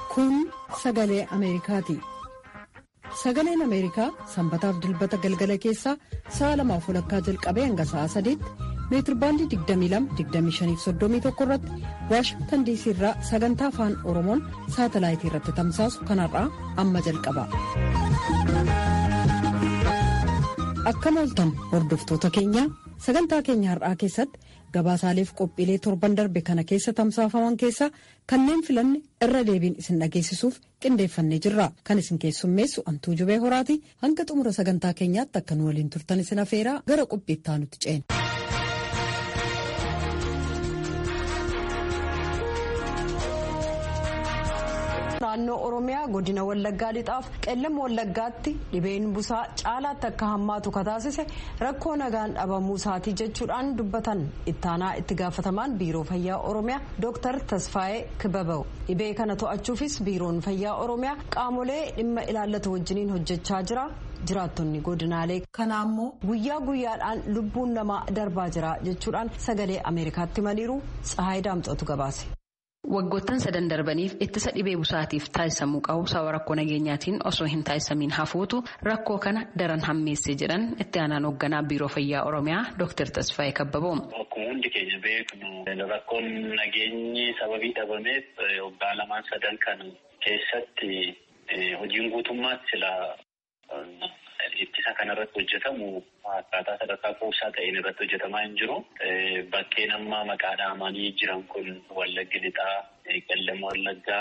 Kun sagalee Ameerikaati. Sagaleen Ameerikaa sanbataaf dilbata galgala keessaa sa'a lamaaf walakkaa jalqabee hanga sa'a sadiitti meetirbaandii 22-25-31 irratti waashingtan diisii irraa sagantaa afaan oromoon saatalaayitii irratti tamsaasu kanarraa amma jalqaba. Akkam ooltan hordoftoota keenya sagantaa keenya har'aa keessatti gabaasaaleef qophiilee torban darbe kana keessa tamsaafaman keessaa kanneen filanne irra deebiin isin dhageessisuuf qindeeffannee jirra kan isin keessummeessu antuu jubee horaati hanga xumura sagantaa keenyaatti akka nu waliin turtan isin afeeraa gara qophiittaa nutti ceena. naannoo oromiyaa godina wallaggaa lixaaf qellama wallaggaatti dhibeen busaa caalaatti akka hammaatu kataasise rakkoo nagaan dhabamuu isaatii jechuudhaan dubbatan ittaanaa itti gaafatamaan biiroo fayyaa oromiyaa dooktar tasfaayee kibabaw dhibee kana to'achuufis biiroon fayyaa oromiyaa qaamolee dhimma ilaallatu wajjiniin hojjechaa jira. jiraattonni godinaalee kanaa immoo guyyaa guyyaadhaan lubbuun namaa darbaa jira jechuudhaan sagalee ameerikaatti himaniiru tsahaay daamxootu gabaase. Waggoottan sadan darbaniif ittisa dhibee busaatiif taasisamuu qabu sababa rakkoo nageenyaatiin osoo hin taasisamiin hafuutu rakkoo kana daran hammeessee jedhan itti aanaan hoogganaa biiroo fayyaa oromiyaa Dr. Tasfaayee Kabbaboo. Akkuma hundi keenya beeknu rakkoon nageenyi sababii dhabameef waggaa lamaan sadan kan keessatti hojiin guutummaatti sila ittisa kanarratti hojjetamu akkaataa sadarkaa kuusaa ta'een irratti hojjetamaa hin jiru. Bakkeen amma maqaa dhahamanii jiran kun Wallaggi Lixaa, Qellama Wallaggaa,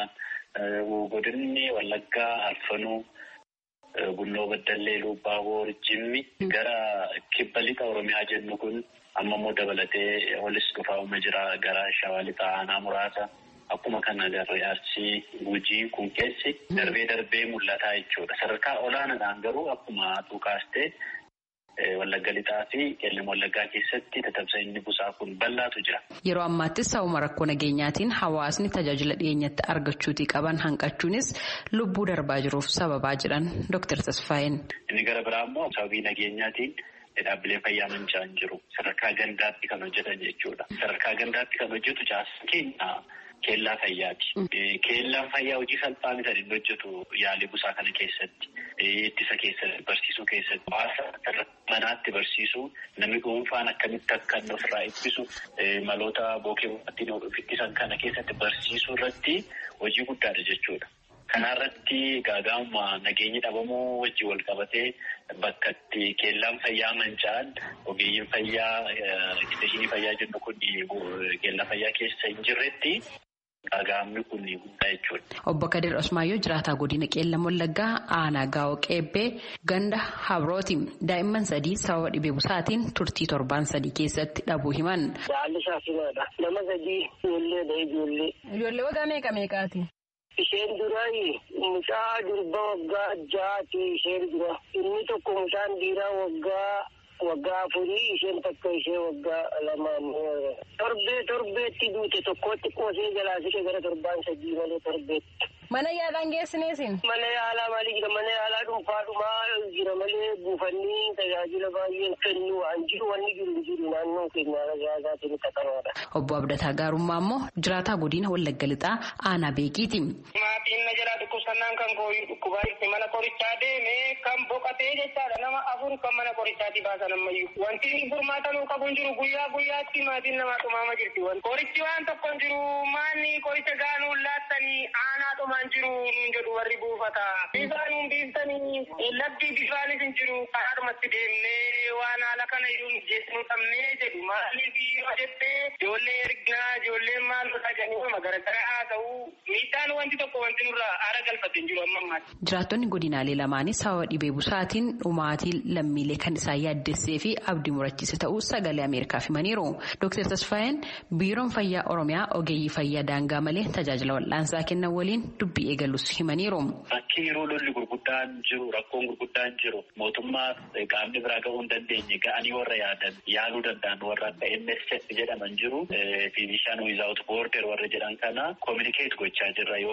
Godinni Wallaggaa, Alfanuu, Bunnoo Baddallee, Lubbaaboor, Jimmi gara kibba lixa Oromiyaa jennu kun amma immoo dabalatee olis dhufaa'uma jira gara Shawaa Lixaa aanaa muraasa. Akkuma kana agarree arsii gujii kun keessi darbee darbee mul'ataa jechuudha. Sadarkaa olaanaadhaan garuu akkuma tuukaastee wallagga lixaa fi qellama wallaggaa keessatti tatamsa'inni busaa kun bal'aatu jira. Yeroo ammaattis sababa rakkoo nageenyaatiin hawaasni tajaajila dhiyeenyatti argachuutii qaban hanqachuunis lubbuu darbaa jiruuf sababaa jedhan Dr. Tasfaayeen. Inni gara biraa immoo sababii nageenyaatiin dhaabbilee fayyaa manca'an jiru. Sadarkaa gandaatti kan hojjetan jechuudha. Sadarkaa gandaatti kan hojjetu caasaan keenya. Keellaa fayyaati. Keellaan fayyaa hojii salphaa miti inni hojjetu yaalii busaa kana keessatti ittisa keessatti barsiisuu keessatti hawaasa manaatti barsiisuu namni dhuunfaan akkamitti akka inni ofirraa ittisu maloota bookee ittiin of ittisan kana keessatti barsiisuu irratti hojii guddaadha jechuudha. Kanarratti gaagaamuma nageenyi dhabamuu wajjin wal qabatee bakka itti keellaan fayyaa manca'an ogeeyyiin fayyaa isteeshinii fayyaa jennu kun keellaa fayyaa keessa hin jirretti. Gaagaamni kun guddaa jechuudha. Obbo Kadir Osmaayyoo jiraataa godina Qeellam Wallaggaa aanaa gaa'oo qeebbee ganda habrooti. Daa'imman sadii sababa dhibee busaatiin turtii torbaan sadii keessatti dhabuu himan. Haalli shaasimaadha. Nama sadii ijoollee dha ijoollee. Ijoollee waggaa meeqa meeqaati? Isheen duraayi mucaa durba waggaa jaati isheen dura. Inni tokko mucaan dhiiraa waggaa. Waggaa afurii isheen takka ishee waggaa lamaan torbee torbeetti duute tokkotti qoosee jalaa siqe gara torbaan sadii malee torbeetti. Mana yaalaan geessineesin? Mana yaalaa maalii jira mana yaalaa dhuunfaadhumaa jira malee buufanni tajaajila baay'een kennu waan jiru wanni jiru jiru naannoo keenya tajaajilaatiin qaqqabaadha. Obbo Abdataa Gaarummaa immoo jiraataa godina Wallagga Lixaa aanaa beekiiti. Maatiin na jalaa dhukkubsannaan kan kooyyuu dhukkubaa itti mana qorichaa deemee kan boqotee jechaadha nama afur kan mana qorichaati baasan ammayyuu. Wanti furmaatanuu qabu hin jiru guyyaa guyyaatti maatiin namaa dhumaama jirti. Qorichi waan tokko hin jiru maanni qoricha gaanuu laattanii aanaa dhumaan jiru nuun jedhu warri buufata. Bisaanuun biiftanii labdii bifaanis hin jiru karaadhumatti deemnee waan haala kana iyyuu jechuun dhabnee jedhu maaliif yoo jettee ijoollee ergnaa ijoolleen maal godhaa jedhanii magariisa haa ta'u miidhaan wanti tokko wanti nurraa aara galfate hin jiru amma ammaatti. Jiraattonni godinaalee lamaanis sababa dhibee busaatiin dhumaatii lammiilee kan isaan yaaddessee fi abdii murachiise ta'uu sagalee Ameerikaaf himaniiru. Dr. Tasfaayeen biiroon fayyaa Oromiyaa ogeeyyii fayyaa daangaa malee tajaajila wal'aansaa kennan waliin dubbii eegalus himaniiru. Bakki yeroo lolli gurguddaan jiru rakkoon gurguddaan jiru mootummaa qaamni biraa gahuu hin dandeenye ga'anii warra yaadan yaaluu danda'an warra akka MSF jedhaman jiru fiizishaan wiizaawut boorder warra jedhan kana kominikeet gochaa jirra yoo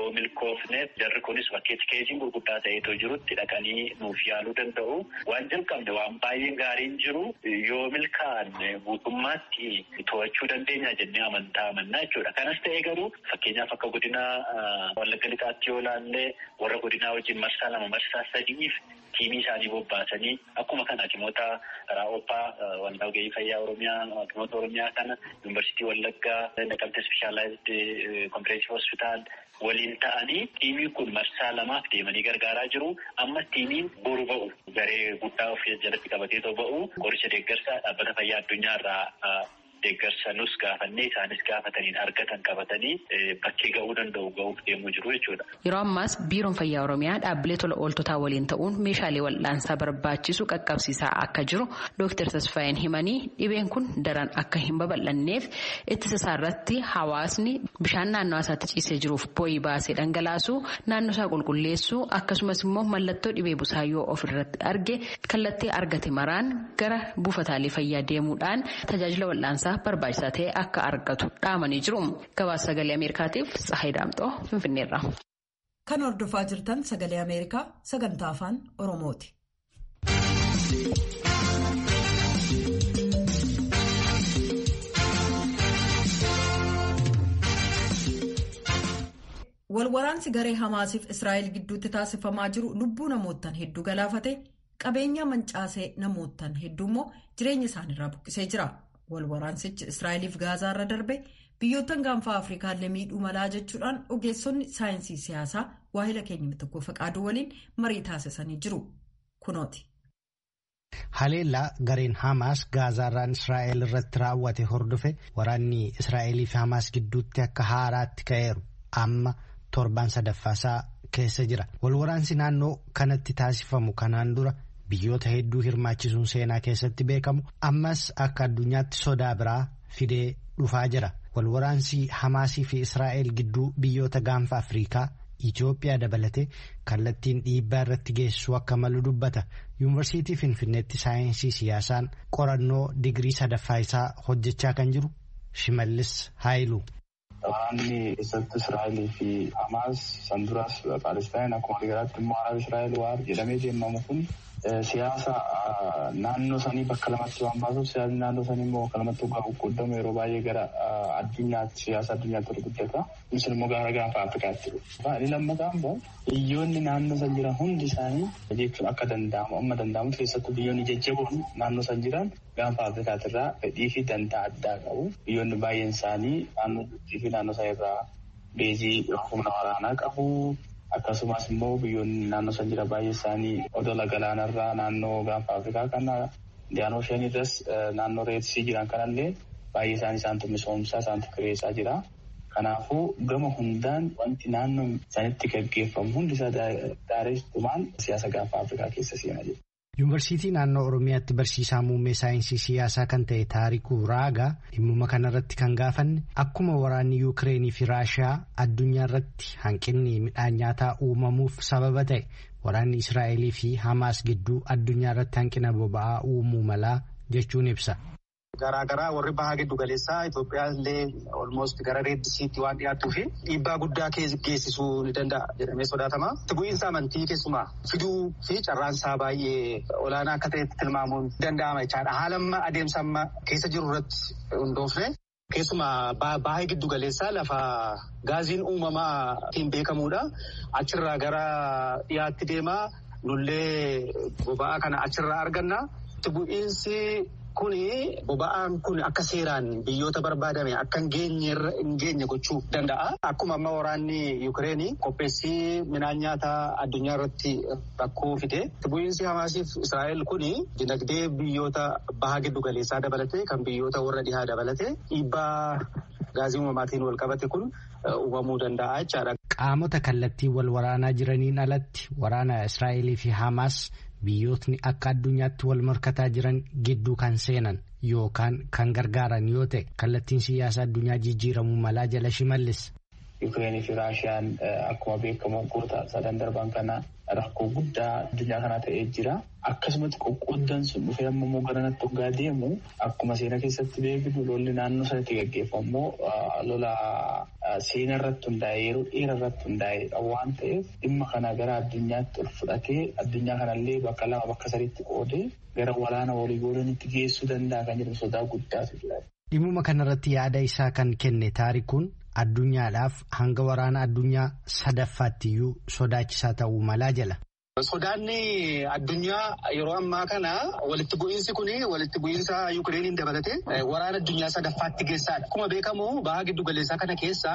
yoo milkoofneef jarri kunis bakkeetti keessiin gurguddaa ta'eetoo jirutti dhaqanii nuuf yaaluu danda'u. Waan jalqabne waan baay'een gaariin jiru yoo milkaa'an guutummaatti to'achuu dandeenya jennee amantaa amannaa jechuudha. Kanas ta'ee garuu fakkeenyaaf akka godina Wallagga Lixaatti yoo ilaalle warra godinaa wajjin marsaa lama marsaa sadiif tiimii isaanii bobbaasanii akkuma kana hakimoota raawwataa waldaa ogeeyyii fayyaa oromiyaa hakimoota oromiyaa kana yuunivarsiitii wallaggaa naqamte ispeeshaalaayizd kompireensii hospitaal waliin ta'anii tiimiin kun marsaa lamaaf deemanii gargaaraa jiru amma tiimiin boru ba'u garee guddaa of jalatti qabatee ba'u qoricha deeggarsaa dhaabbata fayyaa addunyaa irraa deeggarsa nus gaafannee isaanis gaafataniin argatan qabatanii bakkee ga'uu danda'u ga'uuf deemuu jiru jechuudha. Yeroo ammaas biiroon fayyaa oromiyaa dhaabbilee tola ooltotaa waliin ta'uun meeshaalee wal'aansaa barbaachisu qaqqabsiisaa akka jiru Dr. Tasfaayeen himanii dhibeen kun daran akka hin babal'anneef ittisa isaarratti hawaasni bishaan naannoo isaatti ciisee jiruuf bo'ii baasee dhangalaasu naannoo isaa qulqulleessuu akkasumas immoo mallattoo dhibee busaa yoo ofirratti arge kallattii argate maraan gara buufataalee fayyaa deemuudhaan tajaajila wal'aansaa barbaachisaa ta'e akka argatu dhaamanii jiru. Gabaasa sagalee Ameerikaatiif Tsahayi Daamxoo Finfinneerra. Kan hordofaa jirtan sagalee Ameerikaa sagantaa afaan Oromooti. Walwaraansi garee Hamaasiif Israa'el gidduutti taasifamaa jiru lubbuu namootaan hedduu galaafate qabeenya mancaasee namootaan hedduu immoo jireenya isaaniirraa buqqisee jira. Walwaraansichi Israa'eliif Gaazaarra darbe biyyoottan gaanfaa Afrikaallee miidhuu malaa jechuudhaan ogeessonni saayinsii siyaasaa waahila keenya tokko faqaaduu waliin marii taasisanii jiru. Kunooti. Haleellaa gareen Hamaas Gaazaarraan Israa'el irratti raawwate hordofe waraanni Israa'elii fi Hamaas gidduutti akka haaraatti ka'eeru amma torban sadaffaasaa keessa jira. Walwaraansi naannoo kanatti taasifamu kanaan dura. Biyyoota hedduu hirmaachisuun seenaa keessatti beekamu ammas akka addunyaatti sodaa biraa fidee dhufaa jira. Walwaraansi Hamaasii fi Israa'el gidduu biyyoota gaanfa Afrikaa Itoophiyaa dabalatee kallattiin dhiibbaa irratti geessisuu akka malu dubbata. Yuunivarsiitii Finfinneetti saayinsii siyaasaan qorannoo digirii sadaffaa isaa hojjechaa kan jiru Shimallis Haayiluu. Waraanni keessatti Israa'elii fi Hamaas san duras Paalestaan akkuma waliigalaatti immoo Araab Israa'el waar jedhamee deemamu kun siyaasa naannoo sanii bakka lamatti waan baasuuf siyaasni naannoo sanii immoo bakka lamatti waggaa qoqqoodamu yeroo baay'ee gara addunyaatti siyaasa addunyaatti ol guddata. Kunis immoo gara gaanfa Afrikaatti dhufa. Inni lammataa immoo biyyoonni naannoo san jiran hundi isaanii jechuun akka danda'amu amma danda'amu keessattuu biyyoonni jajjaboon naannoo san jiran gaanfa Afrikaatirraa fedhii fi dantaa addaa qabu. Biyyoonni baay'een isaanii naannoo fi naannoo isaa irraa beezii humna waraanaa qabu. Akkasumas immoo biyyoonni naannoo san jira baay'ee isaanii odola galaanarraa naannoo gaanfa Afrikaa kana Indiyaanoo irras naannoo reetsii jiran kanallee baay'ee isaanii isaantu misoomsaa isaantu kireessaa jira. Kanaafuu gama hundaan wanti naannoo sanitti gaggeeffamu hundi isaa daaressumaan siyaasa gaanfa Afrikaa keessa seenaa jira. Yuunivarsiitii naannoo Oromiyaatti barsiisaa muummee saayinsii siyaasaa kan ta'e Taarikuu Raagaa dhimmuma kanarratti kan gaafanne akkuma waraanni Yuukireenii fi Raashiyaa addunyaa irratti hanqinni midhaan nyaataa uumamuuf sababa ta'e waraanni Israa'elii fi Hamaas gidduu addunyaa irratti hanqina boba'aa uumuu malaa jechuun ibsa. Garaagaraa warri bahaa giddu galeessaa Itoophiyaa illee olmoost gara reeddisiitti waan dhiyaattuu fi dhiibbaa guddaa geessisuu ni danda'a jedhamee sodaatama. Itti bu'iinsa amantii keessumaa fiduu fi carraansaa baay'ee olaanaa akka ta'etti tilmaamuun danda'ama jechaadha. Haala amma adeemsa amma keessa jiru irratti hundoofne keessumaa bahaa giddu galeessaa lafa gaaziin uumamaa ittiin beekamuudha. Achirraa gara dhiyaatti deemaa nullee boba'aa kana achirraa arganna. Itti bu'iinsi Kuni boba'aan kun akka seeraan biyyoota barbaadame akka hin geenye gochuu danda'a. Akkuma amma waraanni Yuukireenii qopheessii midhaan nyaataa addunyaa irratti rakkoo fide. Bu'iinsi Hamaasiif Israa'el kuni dinagdee biyyoota bahaa giddu galeessaa dabalate kan biyyoota warra dhihaa dabalate dhiibbaa gaazii uumamaatiin wal qabate kun uumamuu danda'a jechaadha. Qaamota kallattii wal waraanaa jiraniin alatti waraana Israa'elii fi Hamaas. Biyyootni akka addunyaatti wal morkataa jiran gidduu kan seenan yookaan kan gargaaran yoo ta'e kallattiin siyaasa addunyaa jijjiiramuu malaa jala shimallis. Yuukireenii fi Raashiyaan akkuma beekamu waggoota sadan darban kana rakkoo guddaa addunyaa kanaa ta'ee jira. Akkasumatti qoqqooddan sun dhufee amma immoo gara natti hoggaa deemu akkuma seenaa keessatti beeknu lolli naannoo sanatti gaggeeffamu lola seenaa irratti hundaa'e yeroo dheeraa irratti hundaa'e waan ta'eef dhimma kana gara addunyaatti ol fudhatee addunyaa kanallee bakka lama bakka sadiitti qoodee gara walaana walii goolanitti geessuu danda'a kan jedhu sodaa guddaatu jira. Dhimmuma kanarratti yaada isaa kan kenne taarikuun addunyaadhaaf hanga waraana addunyaa sadaffaattiyyuu sodaachisaa ta'uu malaa jala. Sodaanni addunyaa yeroo ammaa kana walitti bu'iinsi kun walitti bu'iinsa Yukireeniin dabalatee waraana addunyaa sadaffaatti geessaadha. Akkuma beekamu baha giddu galeessaa kana keessa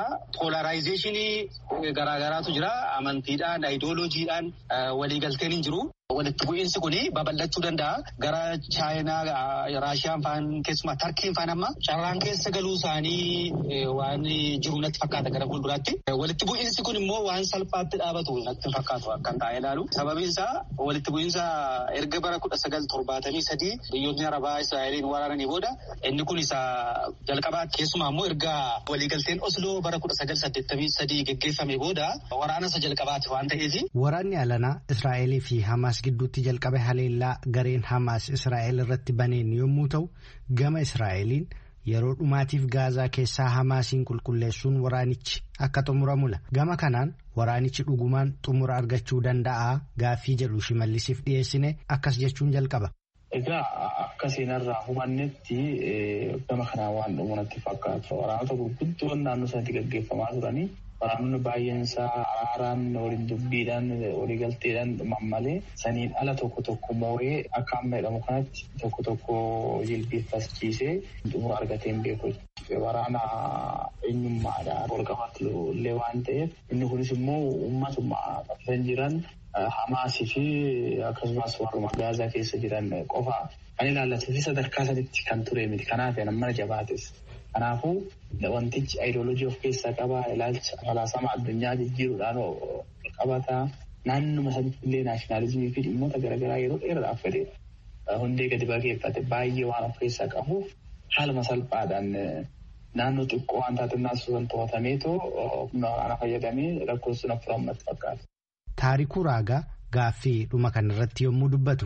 poolaraayzeeshinii garaagaraatu jira. Amantiidhaan, ayidooloojiidhaan waliigalteen hin jiru. Walitti bu'iinsi kun babal'achuu danda'a. Gara Chaayinaa, Raashiyaan faan keessumaa Tarkiin faan amma carraan keessa galuu isaanii waan jiru natti fakkaata gara fuulduraatti. Walitti bu'iinsi kun immoo waan salphaatti dhaabatu natti fakkaatu akkan taa'ee ilaalu. Sababiin isaa walitti bu'iinsa erga bara kudha sagal torbaatamii sadii biyyoonni Arabaa Israa'eliin waraananii booda inni kun isa jalqabaa keessumaa immoo erga waliigalteen Osloo bara kudha sagal saddeettamii sadii geggeeffame booda waraana isa jalqabaati waan ta'eef. Waraanni alanaa Israa'elii fi Hamaas gidduutti jalqabe haleellaa gareen Hamaas Israa'el irratti baneen yommuu ta'u gama Israa'eliin yeroo dhumaatiif gaazaa keessaa Hamaasiin qulqulleessuun waraanichi akka xumuramula. Gama kanaan waraanichi dhugumaan xumura argachuu danda'a gaaffii jedhu shimallisiif dhiyeessine akkas jechuun jalqaba. Egaa akka seenarraa hubannetti gama kanaan waan dhumu natti fakkaatu. Waraanota gurguddoon naannoo sanatti gaggeeffamaa turanii waraanonni baay'een isaa araaraan waliin dubbiidhaan waliigalteedhaan dhuman malee saniin ala tokko tokko moo'ee akka amma jedhamu kanatti tokko tokko jilbeeffachiisee xumura argatee hin beeku. Waraana eenyummaadhaan wal qabatu illee waan ta'eef inni kunis immoo uummatuma kan jiran Hamaasii fi akkasumas warruma gaazaa keessa jiran qofa kan ilaallatu fi sadarkaa sanitti kan ture miti. Kanaaf mana jabaates. Kanaafuu wantichi ayidooloojii of keessaa qabaa ilaalcha falaasama addunyaa jijjiiruudhaan qabata. Naannuma sanitti illee naashinaalizimii fi dhimmoota garaagaraa yeroo dheeraadhaaf fedhe hundee gadi bageeffate baay'ee waan of keessaa qabuuf haaluma salphaadhaan naannoo xiqqoo waan taatannaa sun to'atameetoo humna waraanaa fayyadamee rakkoon sun furammatti fakkaata. Taarikuu Raagaa gaaffii dhuma kanarratti yommuu dubbatu.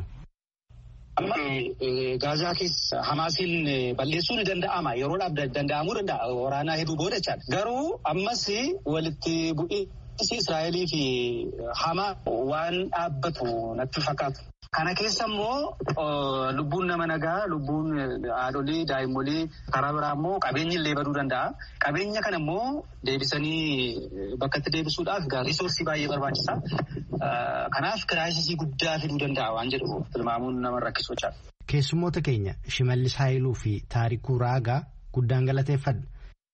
Amma gaazaa keessa Hamaasiin balleessuu ni danda'ama. Yeroodhaaf danda'amuu danda'a. Waraanaa hedduu booda jechaadha. Garuu ammas walitti bu'iinsi Israa'elii fi Hamaa waan dhaabbatu natti fakkaatu. Kana keessa immoo lubbuun nama nagaa, lubbuun haadholii, daa'immolee karaa biraa immoo qabeenyi illee baduu danda'a. Qabeenya kana immoo deebisanii bakka itti deebisuudhaaf riisoorsii baay'ee barbaachisa. Kanaaf kiraayisisii guddaa fiduu danda'a waan jedhu tilmaamuun nama rakkisuu jira. Keessummoota keenya Shimallis Haayiluu fi Taarikuu Raagaa guddaan galateeffadha.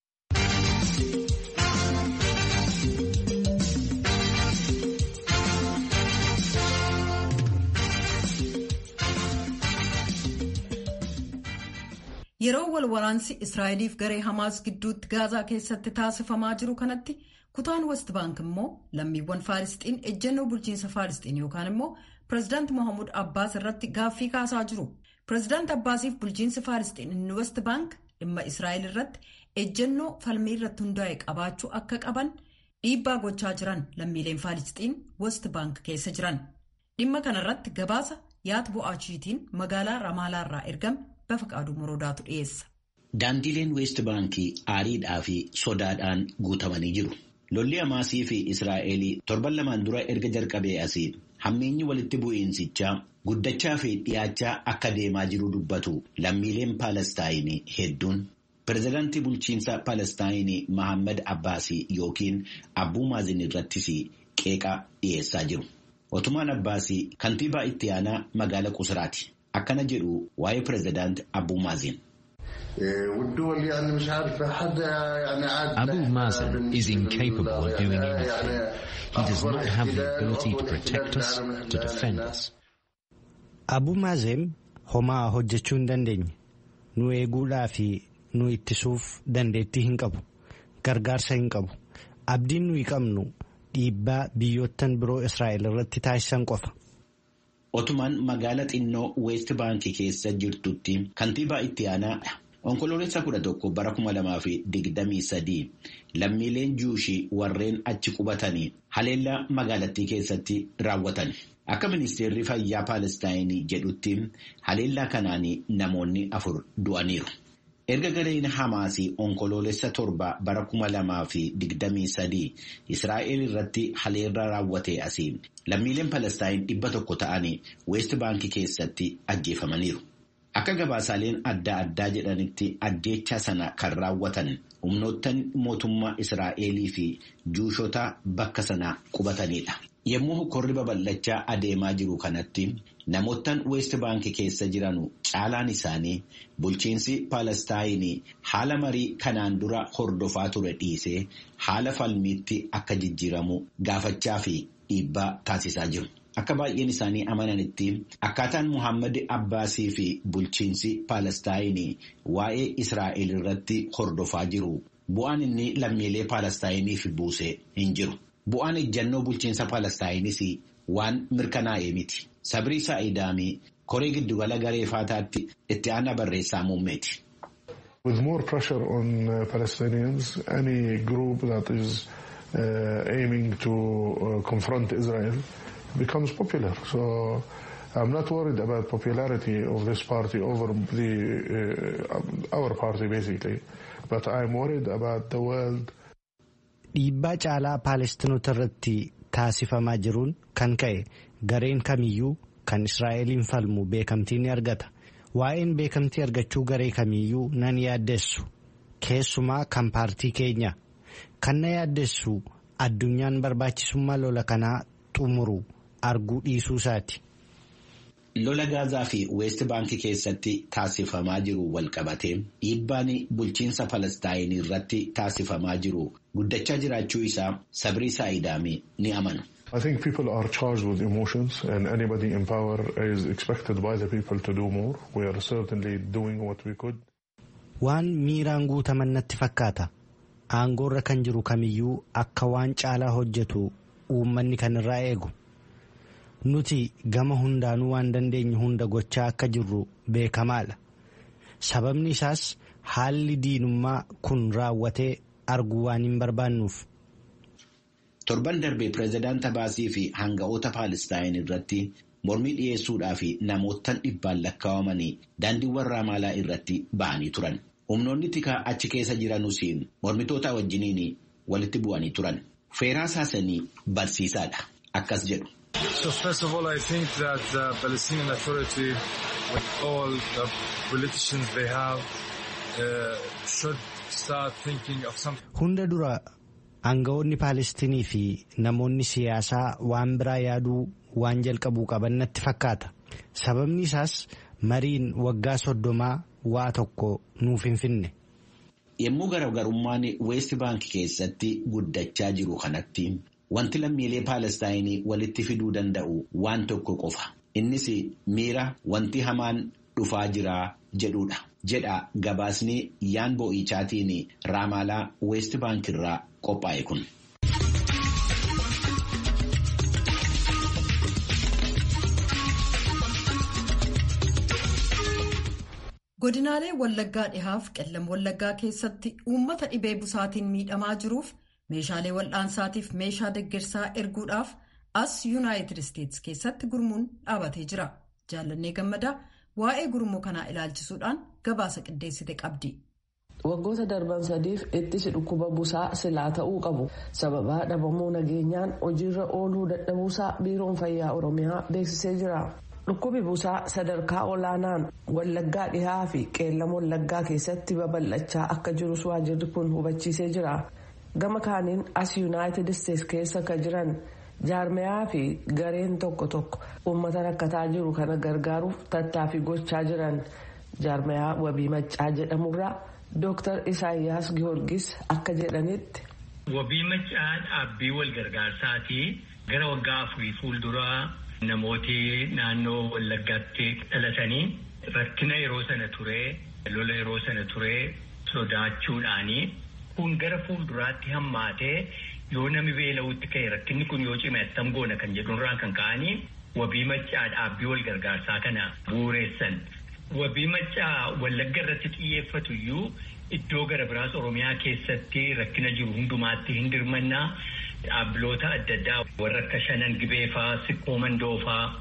Yeroo wal waraansi Israa'eliif garee Hamaas gidduutti Gaazaa keessatti taasifamaa jiru kanatti kutaan West Bank immoo lammiiwwan Faalisxiin ejjennoo bulchiinsa Faalisxiin yookaan immoo pireezidaanti Mohaamud Abbaas irratti gaaffii kaasaa jiru. Pireezidaanti Abbaasiif bulchiinsi Faalisxiin inni West Bank dhimma Israa'el irratti ejjennoo falmii irratti hundaa'e qabaachuu akka qaban dhiibbaa gochaa jiran lammiileen Faalisxiin West Bank keessa jiran. Dhimma kanarratti gabaasa yaad bo'aachiitiin magaalaa Ramaalaarraa ergame. Bafaqaaduu Moroodaatu dhiyeessa. Daandileen Weest Baankii aariidhaa fi sodaadhaan guutamanii jiru. Lolli Hamaasii fi Israa'el torban lamaan dura erga jalqabee asii hammeenyi walitti bu'iinsichaa guddachaa fi dhiyaachaa akka deemaa jiru dubbatu lammiileen Paalestaayinii hedduun. Pireezidaantii bulchiinsa Paalestaayinii Mahammad Abbaasii yookiin Abbuu Maazin irrattis qeeqa dhiyeessaa jiru. Otumaan Abbaasii kantiibaa itti aanaa magaala Qusraati. akkana jedhu waa'ee pireezidaanti Abbuu Maazin. Abu Mazen is incapable of doing anything. He does not have the ability to protect us, to defend us. Abu Mazen homaa hojjechuu hin dandeenye. Nu eeguudhaa fi nu ittisuuf dandeettii hin qabu. Gargaarsa hin qabu. Abdiin nuyi qabnu dhiibbaa biyyoottan biroo Israa'el irratti taasisan qofa. Otumaan magaala xinnoo Weest Baankii keessa jirtutti kantiibaa itti aanaa onkoloolessa kudha tokko bara kuma lamaa fi digdamii sadii lammiileen juushii warreen achi qubatanii haleellaa magaalattii keessatti raawwatan. Akka ministeerri fayyaa Paalestaayinii jedhutti haleellaa kanaan namoonni afur du'aniiru. Erga gareen Hamaasii onkoloolessa torba bara kuma lamaa fi digdamii sadii Israa'el irratti haleellaa raawwatee asii lammiileen Palestaayin dhibba tokko ta'anii Weest Baankii keessatti ajjeefamaniiru. Akka gabaasaaleen adda addaa jedhanitti ajjeechaa sana kan raawwatan humnoottan mootummaa Israa'elii fi juushota bakka sana qubatanidha. Yommuu hokkorri babal'achaa adeemaa jiru kanatti namoottan Weest Baankii keessa jiran caalaan isaanii bulchiinsi Palestaayinii haala marii kanaan dura hordofaa ture dhiisee haala falmiitti akka jijjiiramu gaafachaa fi dhiibbaa taasisaa jiru. Akka baay'een isaanii amananitti akkaataan Muhammad Abbaasii fi bulchiinsi Palestaayinii waa'ee Israa'el irratti hordofaa jiru bu'aan inni lammiilee Palestaayiniif buuse hin jiru. Bu'aan ejjannoo bulchiinsa Palestaayinis waan mirkanaa'ee miti. Sabrii Saa'idaamii koree giddugala garee faataatti itti aanaa barreessaa muummeeti. With more pressure on uh, Palestinians, any group that is uh, aiming to uh, confront Israel becomes popular. So I'm not worried about popularity of this party over the our party basically, but I'm worried about the world. Dhiibbaa caalaa Paalestinoota irratti taasifamaa jiruun kan ka'e gareen kamiyyuu kan Israa'eliin falmu beekamtii ni argata. Waa'een beekamtii argachuu garee kamiyyuu nan yaaddeessu. Keessumaa kan paartii keenya. Kan na yaaddeessu addunyaan barbaachisummaa lola kanaa xumuru arguu dhiisuu isaati. Lola Gaazaa fi Weest Baankii keessatti taasifamaa jiru walqabatee dhiibbaan bulchiinsa Palestaayin irratti taasifamaa jiru guddachaa jiraachuu isaa sabrii Saa'idaamii ni amanu. I think people are charged with emotions and anybody in power is expected by the people to do more. We are certainly doing what we could. Waan miiraan guutaman natti fakkaata. Aangoorra kan jiru kamiyyuu akka waan caalaa hojjetu uummanni kan irraa eegu. Nuti gama hundaanuu waan dandeenye hunda gochaa akka jirru beekamaadha. Sababni isaas haalli diinummaa kun raawwatee arguu waan hin barbaannuuf. Torban darbee pireezidaant Abaasii fi hanga'oota Paalestaayin irratti mormii dhiyeessuudhaa fi namoottan dhibbaan lakkaa'amanii daandiiwwan Raamaalaa irratti ba'anii turan. Humnoonni tikaa achi keessa jiranus mormitoota wajjiniin walitti bu'anii turan. Feeraa saasanii barsiisaadha. Akkas jedhu. So first of all, I think that the Palestinian Authority, with all the politicians they have, uh, should start thinking of something. Hunda dura aangawoonni Paalestinii fi namoonni siyaasaa waan biraa yaaduu waan jalqabuu qaban natti fakkaata. Sababni isaas mariin waggaa soddomaa waa tokko nuuf hin finne. Yommuu garaagarummaan Weest Baankii keessatti guddachaa jiru kanatti wanti lammiilee Paalestaayinii walitti fiduu danda'u waan tokko qofa. Innis miira wanti hamaan dhufaa jira jedhudha. Jedha gabaasni yaan boo'ichaatiin Raamaalaa Weest Baankirraa qophaa'e kun. Godinaalee Wallaggaa dhihaaf qellam Wallaggaa keessatti uummata dhibee busaatiin miidhamaa jiruuf meeshaalee wal'aansaatiif meeshaa deeggarsaa erguudhaaf as yuunaayitid isteetsi keessatti gurmuun dhaabatee jira. Jaallannee gammadaa waa'ee gurmuu kanaa ilaalchisuudhaan gabaasa qindeessite qabdi. Waggoota darban sadiif ittisi dhukkuba busaa silaa ta'uu qabu sababaa dhabamuu nageenyaan hojiirra ooluu dadhabuusaa biiroon fayyaa oromiyaa beeksisee jira. Dhukkubi busaa sadarkaa olaanaan wallaggaa dhihaa fi qeellam wallaggaa keessatti babal'achaa akka jirus waajirri kun hubachiisee jira. Gama kaaniin as yuunaayitid isteetsi keessa kan jiran jaarmayaa fi gareen tokko tokko uummata rakkataa jiru kana gargaaruuf tattaaffii gochaa jiran jaarmayaa wabii maccaa jedhamurraa Dooktar Isaayyaas Gihoorgis akka jedhanitti. Wabii maccaa dhaabbii wal gargaarsaati gara waggaa afurii fuulduraa. Namooti naannoo Wallaggaatti dhalatanii rakkina yeroo sana turee lola yeroo sana turee sodaachuudhaanii kun gara fuulduraatti hammaatee yoo nami beela'uutti ka'e rakkinni kun yoo cime attam goona kan jedhurraa kan ka'anii wabii maccaa dhaabbii wal gargaarsaa kana bu'uureessan. Wabii maccaa Wallagga irratti xiyyeeffatu iyyuu iddoo gara biraas Oromiyaa keessatti rakkina jiru hundumaatti hin dirmannaa. Dhaabbiloota adda addaa warra akka shanan gibeefaa siqqoo mandoofaa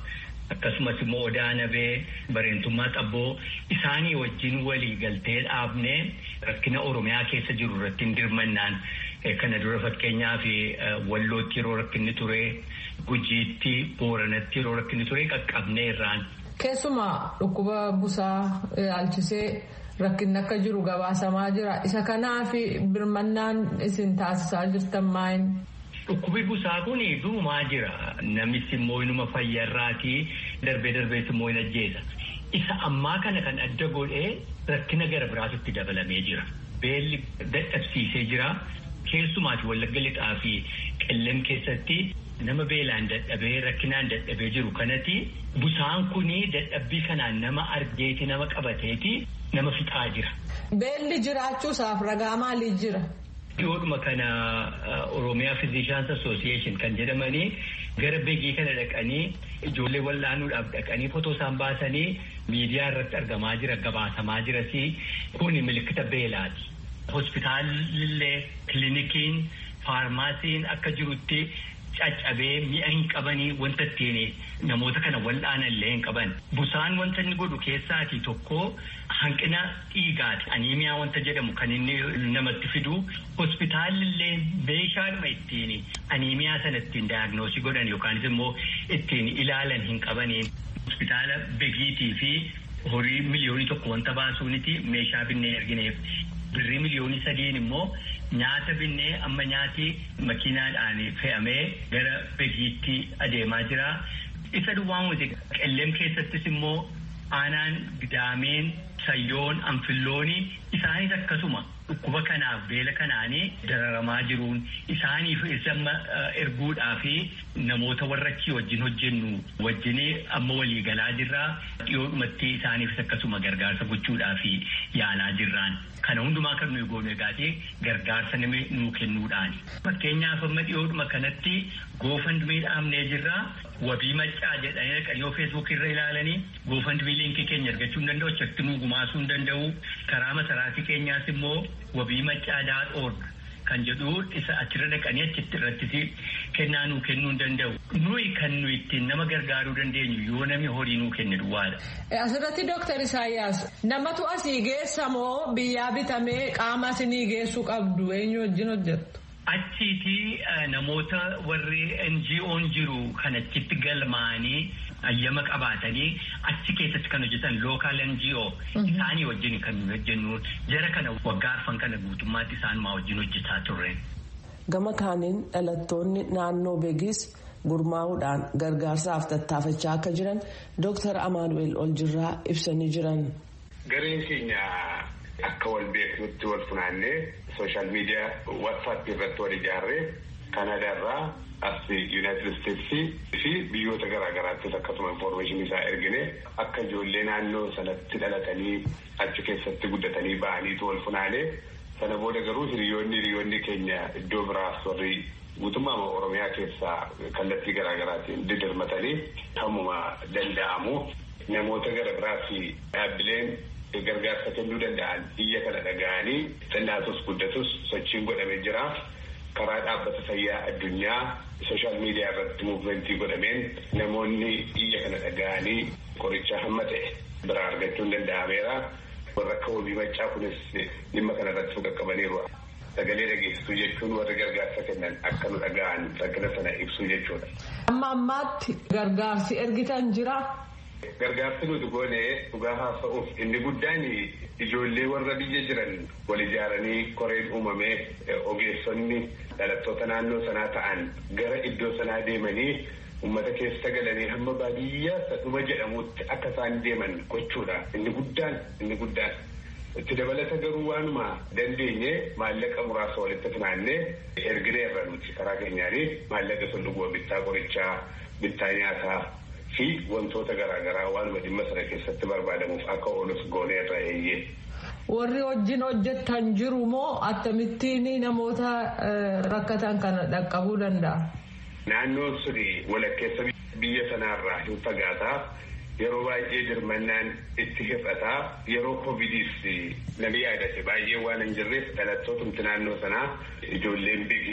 akkasumas immoo odaa nabee bareentummaa xabboo isaanii wajjin walii galtee dhaabnee rakkina oromiyaa keessa jiru irratti hin dirmannaan kana dura fakkeenyaaf wallootti yeroo rakkinni ture gujiitti booranatti yeroo rakkinni ture qaqqabnee irraan. Keessumaa dhukkuba busaa ilaalchisee rakkinni akka jiru gabaasamaa jira. Isa kanaaf birmannaan isin taasisaa jirtan maayin? Dhukkubi busaa kun duumaa jira. Namichi immoo inuma fayyarraatii darbee darbees immoo hin ajjeesa. Isa ammaa kana kan adda godhee rakkina gara biraatitti dabalamee jira. Beelli dadhabsiisee jira. Keessumaati wallagga lixaa fi qellem keessatti nama beelaan dadhabee rakkinaan dadhabee jiru kanatti busaan kuni dadhabbii kanaan nama argeeti nama qabateeti nama fixaa jira. Beelli jiraachuusaaf ragaa maalii jira? Dhiyoodhuma kana Oromiyaa Physicians Association kan jedhamanii gara beegii kana dhaqanii ijoollee wallaanuudhaaf dhaqanii fotoo isaan baasanii miidiyaa irratti argamaa jira gabaasamaa jirasi kuni milikkita beelaati. Hospitaalillee kilinikiin faarmaasiin akka jirutti caccabee mi'a hin qabanii wanta ittiin namoota kana wal'aanan illee hin qaban. Busaan wanta inni godhu keessaati tokko hanqina dhiigaati. Aniimiyaa wanta jedhamu kan inni namatti fidu. Hospitaalillee meeshaadhuma ittiin aniimiyaa sana ittiin daayagnoosii godhan yookaanis immoo ittiin ilaalan hin qabaniin. Hospitaala begiitii fi horii miliyoonii tokko wanta baasuuniti meeshaa binnee ergineef. Birrii miliyoonii sadiin immoo nyaata binnee amma nyaati makiinaadhaan fe'amee gara begiitti adeemaa jira. Isa duwwaan wuti qellem keessattis immoo aanaan gidaameen sayyoon anfillooni isaanis akkasuma dhukkuba kanaaf beela kanaanii dararamaa jiruun isaaniif amma erguudhaa fi namoota warra achii wajjin hojjennu wajjin amma walii galaa jirraa dhiyoodhumatti isaaniifis akkasuma gargaarsa gochuudhaa fi yaalaa jirraan. Kana hundumaa kan nuyi goonu egaati gargaarsa nama nuu kennuudhaani. Fakkeenyaaf amma dhiyoodhuma kanatti goofandmii dhaabnee jirraa wabii maccaa jedhanii dhaqanii yoo feesbuuk irra ilaalanii goofandmii liinkii keenya argachuu hin danda'u achitti nuu gumaasuu hin danda'u karaa masaraatii keenyaas immoo wabii maccaa daadhoorg kan jedhu isa achirra dhaqanii achitti irratti kennaa nuu kennuu hin danda'u. Nuyi kan nuyi ittiin nama gargaaruu dandeenyu yoo namni horii nuu kenne duwwaadha. Asirratti Dooktar Isaayyaas namatu asii geessa moo biyyaa bitamee qaama isinii geessuu qabdu eenyu wajjin hojjettu? Achiiti namoota warri NGO'n jiru kan achitti galmaanii ayyama qabaatanii achi keessatti kan hojjetan lookaal NGO isaanii wajjin kan hojjennu jara kana waggaa arfan kana guutummaatti isaan maa wajjin hojjetaa turre. Gama kaaniin dhalattoonni naannoo beegis gurmaa'uudhaan gargaarsaaf tattaafachaa akka jiran Dooktar Amaanu'eel Oljirraa ibsanii jiran. Gareen keenya akka wal beeknutti wal funaannee sooshaal miidiyaa waatsaap irratti wal ijaarree Kanaadaarraa as Yuunaayitid Isteetsii fi biyyoota garaa garaattis akkasuma infoormeeshinii isaa ergine akka ijoollee naannoo sanatti dhalatanii achi keessatti guddatanii ba'aniitu wal funaanee sana booda garuu hiriyoonni hiriyoonni keenya iddoo biraas warri guutummaa Oromiyaa keessaa kallattii garaa garaatiin didirmatanii kamuma danda'amu namoota gara biraas dhaabbileen gargaarsa kennuu danda'an biyya kana dhaga'anii xinnatus guddatus sochiin godhamee jira. karaa dhaabbata fayyaa addunyaa sooshaal miidiyaa irratti muuvimentii godhameen namoonni biyya kana dhaga'anii qoricha hamma ta'e biraa argachuun danda'ameera. Warra akka wabii maccaa kunis dhimma kana irratti qaqqabaniiru. Sagalee dhageessisuu jechuun warri gargaarsa kennan akka nu dhaga'an rakkina sana ibsuu jechuudha. Amma ammaatti gargaarsi ergitan jira. Gargaarsi nuti goone dhugaa haasa'uuf inni guddaan ijoollee warra biyya jiran wal ijaaranii koreen uumamee ogeessonni dhalattoota naannoo sanaa ta'an gara iddoo sanaa deemanii uummata keessa galanii hamma baadiyyaa dhuma jedhamutti akka isaan deeman gochuudha. Inni guddaan inni guddaan. Itti dabalata garuu waanuma dandeenye maallaqa muraasa walitti funaannee ergineerra nuti karaa keenyaanii maallaqa sun dhuguma bittaa qorichaa bittaa nyaataa fi wantoota garaagaraa waanuma dhimma sana keessatti barbaadamuuf akka oolus gooneerra eeyyee. Warri wajjin hojjetan jiru moo akkamittiin namoota rakkatan kana dhaqqabuu danda'a? Naannoon suni walakkeessa biyya sanaarraa hin fagaataa yeroo baay'ee dirmannaan itti hir'ataa yeroo koovidiis namni yaadate baay'ee waan hin jirreef dhalattootumti naannoo sanaa ijoolleen bigii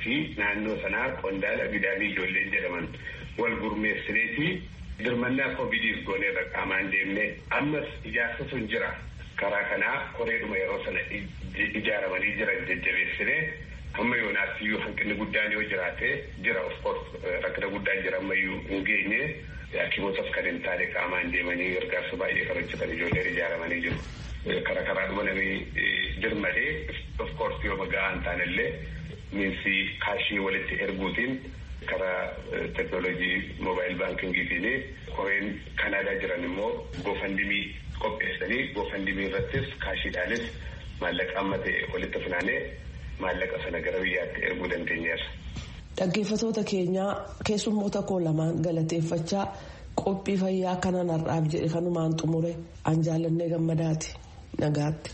fi naannoo sanaa qondaala bidaamii ijoolleen jedhaman wal gurmeessineeti dirmannaa koovidiif gooneerra qaamaan deemne ammas ijaarsa sun jira karaa kanaa koreedhuma yeroo sana ijaaramanii jiran jajjabeessine amma yoonaas iyyuu hanqinni guddaan yoo jiraate jira of course rakkina guddaan jira ammayyuu hin geenye hakimootas kan hin taane qaamaan deemanii gargaarsa baay'ee kan hojjetan ijoolleen ijaaramanii jiru. Kara karaadhuma namni dirmadee of course yoo magaa hin taanellee miinsi kaashii walitti erguutiin karaa teknoolojii moobaayil baankingiitiin koreen kanaadaa jiran immoo goofandimii qopheessanii goofandimii irrattis kaashiidhaanis maallaqa amma ta'e walitti funaanee maallaqa sana gara biyyaatti erguu dandeenyeerra. Dhaggeeffatoota keenyaa keessummoota koo lamaan galateeffachaa qophii fayyaa kanan har'aaf jedhe kanumaan xumure an jaallannee gammadaati nagaatti.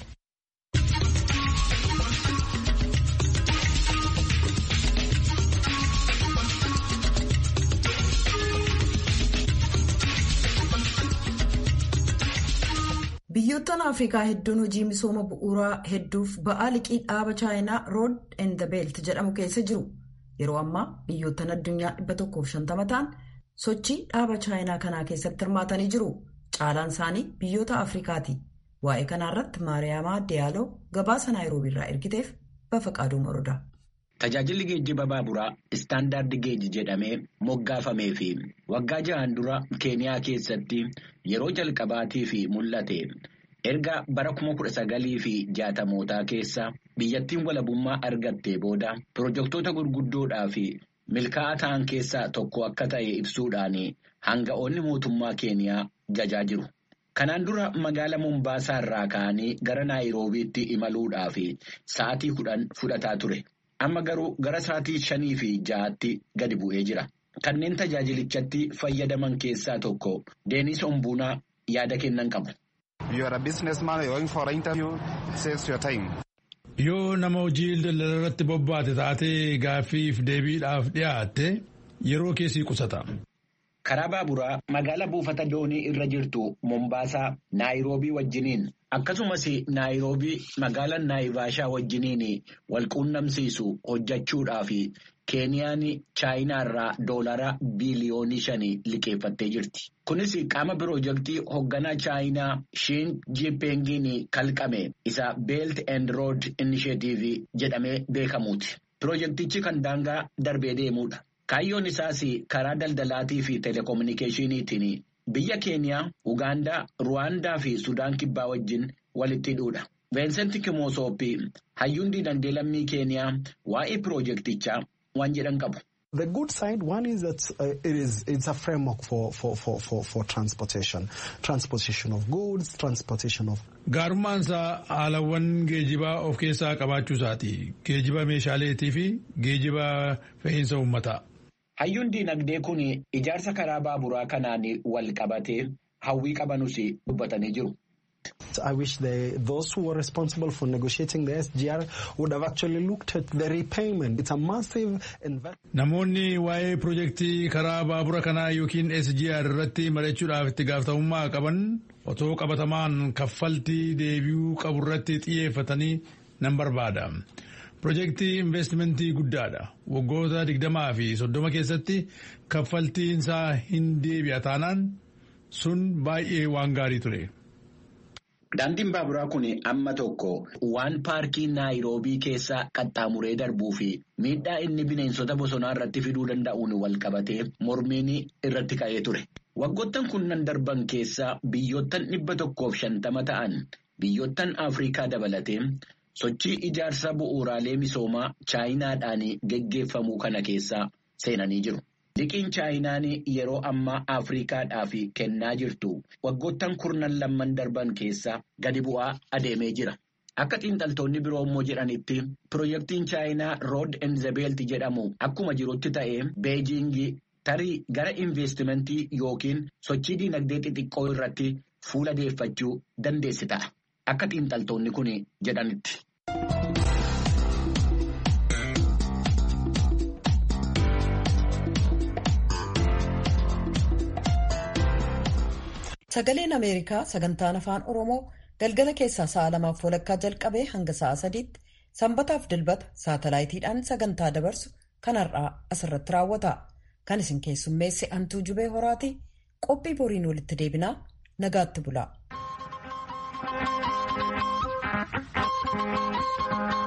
Biyyoottan Afrikaa hedduun hojii misooma bu'uuraa hedduuf ba'aa liqii dhaaba chaayinaa rood and the belt jedhamu keessa jiru. Yeroo ammaa biyyoottan addunyaa 150 ta'an sochii dhaaba chaayinaa kanaa keessatti hirmaatanii jiru. Caalaan isaanii biyyoota Afrikaati. Waa'ee kanarratti Maariyaamaa Diyaaloo gabaasa Naayiroobiirraa ergiteef bafa qaaduun orodaa. Tajaajilli geejjiba baaburaa istaandaardi geejji jedhamee moggaafamee fi waggaa ja'aan dura keeniyaa keessatti yeroo jalqabaatii fi mul'ate erga bara kuma kudha sagalii fi jaatamootaa keessa biyyattiin walabummaa argattee booda pirojektoota gurguddoodhaa fi milkaa'aa ta'an keessaa tokko akka ta'e ibsuudhaan hanga'oonni mootummaa keeniyaa jajaa jiru. Kanaan dura magaala Mombaasaa irraa ka'anii gara Naayiroobiitti imaluudhaaf sa'aatii kudhan fudhataa ture. Amma garuu gara sa'aatii shanii fi ja'aatti gadi bu'ee jira. Kanneen tajaajilichatti fayyadaman keessaa tokko Deenis Ombuunaa yaada kennan qabu. Yoo nama hojii daldala irratti bobbaate taatee gaaffiif deebiidhaaf dhiyaatte yeroo keessii qusata. Karaa baaburaa magaala buufata doonii irra jirtu Mombaasaa Naayiroobii wajjiniin akkasumas Naayiroobii magaala Naayivaashaa wajjiniin wal quunnamsiisu hojjechuudhaaf Keeniyaan Chaayinaa irraa doolara biiliyoonii shanii liqeeffattee jirti. Kunis qaama pirojektii hoogganaa Chaayinaa Shiin Jiipeengiin kalqame isa Belt and Road Initiative jedhamee beekamuuti. Pirojektichi kan daangaa darbee deemuudha. Kaayyoon isaas karaa daldalaatii fi telekominikeeshiniitiin biyya Keeniyaa, Ugaandaa, Ruwaandaa fi Sudaan kibbaa wajjin walitti hidhuudha. Veensenti Kimoosoopi hayyuun dinagdee lammii Keeniyaa waa'ee pirojektichaa waan jedhan qabu. The good side, one is that uh, it is it's a framework for, for, for, for, for transportation, transportation of goods, transportation of. Gaarummaan isaa haalawwan geejibaa of keessaa qabaachuu isaati. Geejiba meeshaaleetii fi geejiba fe'iinsa uummataa. Hayyuun dinagdee kun ijaarsa karaa baaburaa kanaan wal qabatee hawwii qabanus dubbatanii jiru. I wish they, those who were responsible for negotiating the SGR would have actually looked at the repayment. It's a massive investment. Namoonni waa'ee pirojektii karaa baabura kanaa yookiin SGR irratti mari'achuudhaaf itti gaafatamummaa qaban otoo qabatamaan kaffaltii deebi'uu qabu irratti xiyyeeffatanii nan barbaada. Pirojektii investimentii guddaadha. Waggoota digdamaa fi soddoma keessatti kaffaltiin isaa hin deebi'a taanaan sun baay'ee waan gaarii ture. Daandiin baaburaa kun amma tokko waan paarkii Naayiroobii keessa qaxxaamuree darbuu fi miidhaa inni bineensota bosonaa irratti fiduu danda'uun wal qabatee mormiin irratti ka'ee ture. Waggoottan kunnan darban keessa biyyoottan dhibba tokkoof shantama ta'an biyyoottan Afrikaa dabalatee sochii ijaarsa bu'uuraalee misoomaa chaayinaadhaan geggeeffamuu kana keessa seenanii jiru. Liqiin chaayinaan yeroo ammaa Afrikaadhaaf kennaa jirtu waggoottan kurnan lamman darban keessa gadi bu'aa adeemee jira. Akka xiinxaltoonni biroo immoo jedhanitti pirojektiin chaayinaa Rood Enzebeelt jedhamu akkuma jirutti ta'ee Beejingii tarii gara investimentii yookiin sochii dinagdee xixiqqoo irratti fuula deeffachuu dandeessi ta'a. Akka xiinxaltoonni kun jedhanitti. Sagaleen Ameerikaa sagantaan afaan Oromoo galgala keessaa sa'a lamaaf walakkaa jalqabee hanga sa'a sadiitti sanbataaf dilbata saatalaayitiidhaan sagantaa dabarsu kanarraa asirratti raawwata. Kan isin keessummeesse hantuu jubee horaati. Qophii boriin walitti deebinaa nagaatti bula.